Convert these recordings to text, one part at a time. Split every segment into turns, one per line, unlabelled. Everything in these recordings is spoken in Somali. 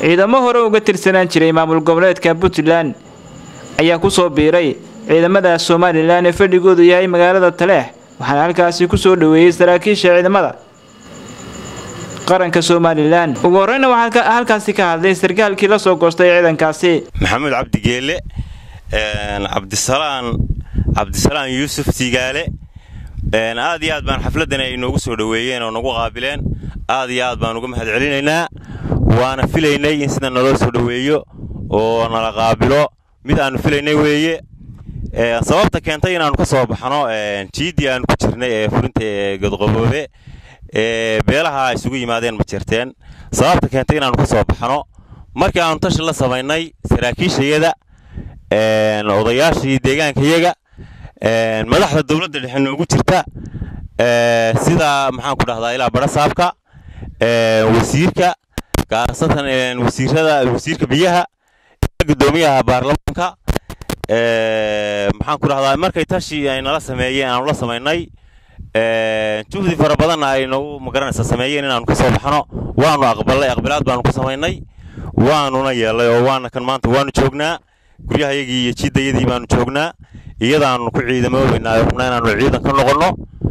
ciidamo hore uga tirsanaan jiray maamul goboleedka puntland ayaa kusoo biiray ciidamada somalilan ee fadhigoodu yahay magaalada taleex waxaana halkaasi kusoo dhaweeyey saraakiisha ciidamada qaranka somalilan ugu horeyna waxaa halkaasi ka hadlay sarkaalkii la soo goostay ciidankaasi
maxamuud cabdigeelle cabdisalaan cabdisalaan yuusuf tigaale aad iyo aad baan xafladdan ay noogu soo dhoweeyeen oo nagu qaabileen aad iyo aad baan uga mahad celinaynaa waana filaynay in sida naloo soo dhoweeyo oo nala qaabilo mid aanu filaynay weeye sababta keentay inaannu ka soo baxno jiiddii aanu ku jirnay ee furinta ee godqoboobe ee beelaha isugu yimaadeen ma jirteen sababta keentay inaannu ka soo baxno markii aanu tashi la samaynay saraakiishayada odayaashii deegaankayaga madaxda dowladda dhexe noogu jirta sida maxaan ku dhahdaa ilaa barasaabka wasiirka gaarasatan wasiirada wasiirka biyaha gudoomiyaha baarlamaanka maxaan ku dhahdaa markay tashi ay nala sameeyeen aanu la samaynay juhdi fara badanna ay nagu magaranaysa sameeyeen inaanu ka soo baxno waanu aqbalay aqbilaad baanu ku samaynay waanuna yeelay oo waana kan maanta waanu joognaa guryahayagii iyo jiddayadii baanu joognaa iyadaanu ku ciidamoobaynaa rabnaa inaanu ciidan ka noqonno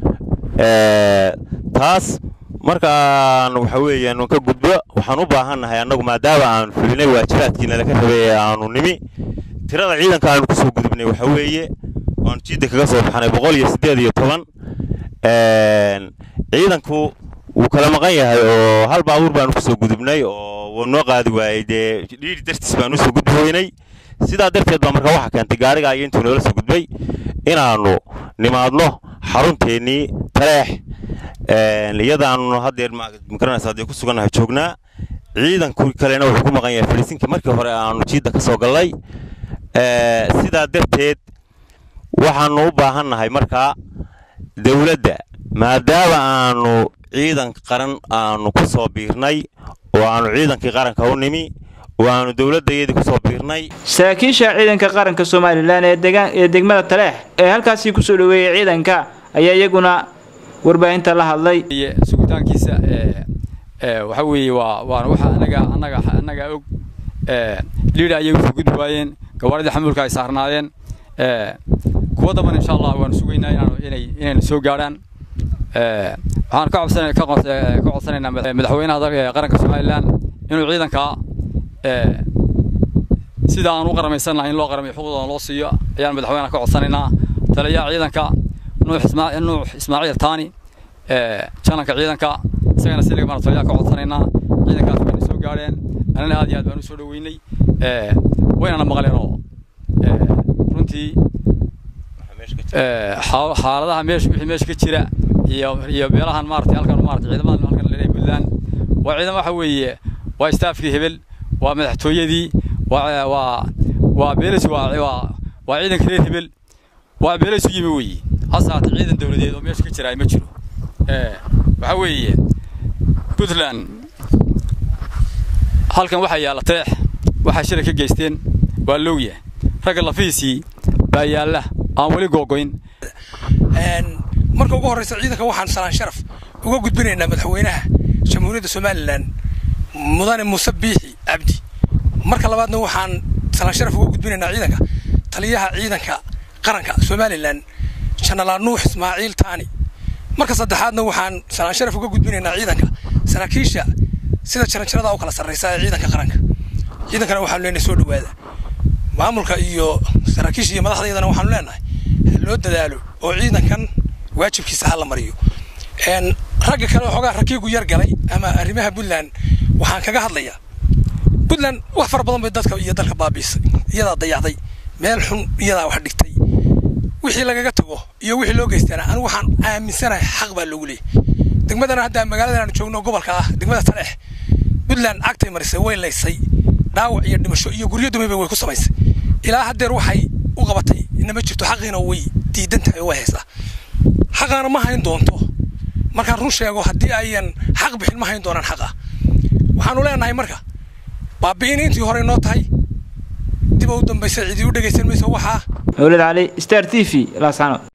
taas markaan waxa weeyaan ka gudbo waxaan u baahannahay annagu maadaama aanu fulinay waajibaadkii nalaka rabay ee aanu nimi tirada ciidanka aanu kusoo gudubnay waxa weeye waanu jidda kaga soo baxnay boqol iyo siddeed iyo toban ciidanku wuu kala maqan yahay oo hal baabuur baanu kusoo gudubnay oo wuu noo qaadi waayey dee dhiiri dartiis baanu usoo gudbi weynay sidaa darteed baa marka waxaa keentay gaariga iyo intuu noola soo gudbay inaannu nimaadno xarunteennii taleex iyadaannu haddeer magaranaysa haddee ku sugannahay joognaa ciidanku kalena wuxuu ku maqan yahay faliisinkii markii hore aanu jiidda ka soo gallay sidaa darteed waxaannu u baahannahay markaa dowladda maadaama aanu ciidan qaran aanu ku soo biirnay oo aanu ciidankii qaranka u nimi oo aanu dowladdayadii ku soo biirnay
saraakiisha ciidanka qaranka somalilan ee degmada taleex ee halkaasii kusoo dhoweeyey ciidanka ayaa iyaguna warbaahinta la hadlay
sugitaankiisa waxa weeye waa waana waxa anaga anaga anaga og liida ayay usoo gudbi waayeen gawaaridii xamuulka ay saarnaayeen kuwa daban insha allah waanu sugaynaa inaanu inay inayna soo gaadhaan waxaan ka codsan ka codsanaynaa madaxweynaha qaranka somalilan inuu ciidanka sida aan u qaramaysan lahayn loo qaramayo xuquuqdooda loo siiyo ayaan madaxweynaha ka codsanaynaa taliyaha ciidanka nuux ismaaciil taani jananka ciidanka isagana si laga taliyaha ka codsanaynaa ciidankaas wayna soo gaadheen anana aad iyo aad baan u soo dhoweynay waynana maqleen oo runtii xaaladaha meesha wixii meesha ka jira iyo iyo beelahan maaragtay halkan maaragtay ciidamadan halkan leeyahay puntland waa ciidamo waxa weeye waa staafkii hebel waa madaxtooyadii waa waa waa beelaysu waa waa waa ciidanka reer hebel waa beelaysu yimi weeye hase haatee ciidan dowladeed oo meesha ka jira ma jiro waxa weeye puntland halkan waxaa yaalla teex waxaa shilay ka geysteen waa lowya ragga lafihiisii baa yaalla aan weli googoyn
marka ugu horreysa ciidanka waxaan salaan sharaf uga gudbinaynaa madaxweynaha jamhuuriyadda somalilan mudane muuse biixi cabdi marka labaadna waxaan salaan sharaf uga gudbinaynaa ciidanka taliyaha ciidanka qaranka somalilan janalaal nuux ismaaciil taani marka saddexaadna waxaan salaan sharaf uga gudbinaynaa ciidanka saraakiisha sida jaranjarada u kala sarraysa ee ciidanka qaranka ciidankana waxaanu leenahay soo dhowaada maamulka iyo saraakiisha iyo madaxdaydana waxaanu leenahay loo dadaalo oo ciidankan waajibkiisa ha la mariyo ragga kale xoogaa rakiigu yar galay ama arrimaha puntland waxaan kaga hadlayaa puntland wax fara badan bay dadka iyo dalka baabiisay iyadaa dayacday meel xun iyadaa wax dhigtay wixii lagaga tago iyo wixii loo geystana anigu waxaan aaminsanahay xaq baa loogu leeyay degmadana hadda magaaladan aan joogno gobolka ah degmada taleex puntland cagtay marisay way laysay dhaawac iyo dhimasho iyo guryo dumayba way ku samaysay ilaa haddeer waxay u qabatay inama jirto xaqiina way diidan tahay oo way haysaa xaqaana ma hayn doonto markaan run sheego haddii ayan xaq bixin ma hayn doonaan xaqa waxaanu leenahay marka baabi'in intii hore noo tahay dib u dambaysa cidii u dhegaysan mayso waxaa
mawlid cali star t v laasano